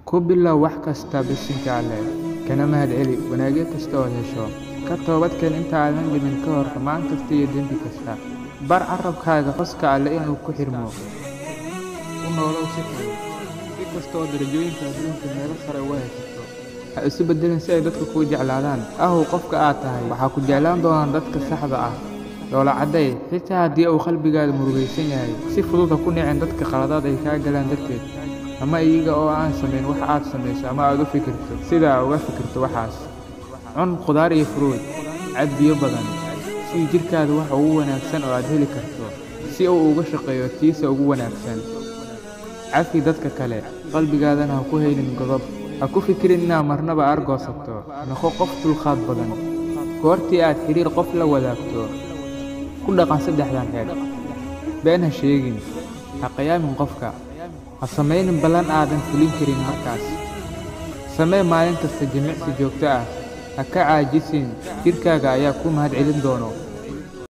Ku bilow wax kasta bisinka Alle, kana mahadceli wanaagyo kasta oo hesho. Ka toobadkeen inta aadan dhimin ka hor xumaan kasta iyo dembi kasta. Bar carrabkaaga xuska Alle inuu ku xirmo. U noolow si kale, si kasta oo darajooyinka adduunka meelo sare uga haysato. Ha isu beddelin si ay dadku kuu jeclaadaan. Ahow qofka aad tahay, waxaa ku jeclaan doona dadka saxda ah. Dhoola cadday, xitaa haddii uu qalbigaaga murugaysan yahay. Si fudud ha ku nicin dadka khaladaad ay kaa galaan darteed. Ama iyaga oo aan samayn wax aad samayso ama aad u fikirto sida aad uga fikirto waxaas. Cun khudaar iyo fruit. Cab biyo badan. Sii jidhkaada waxa ugu wanaagsan oo aad heli karto, si uu uga shaqeeyo tiisa ugu wanaagsan. Cafi dadka kale, qalbigaadana ha ku haynin godob. Ha ku fikirin inaad marnaba argoosato. Noqo qof dulqaad badan. Goortii aad xiriir qof la wadaagto, ku dhaqan saddexdan xeer. Been ha sheegin. Ha khiyaamin qofka. Ha samaynin ballan aadan fulin karin markaas. Samee maalin kasta jimicsi joogto ah. Ha ka caajisin, jidhkaaga ayaa kuu mahadcelin doona.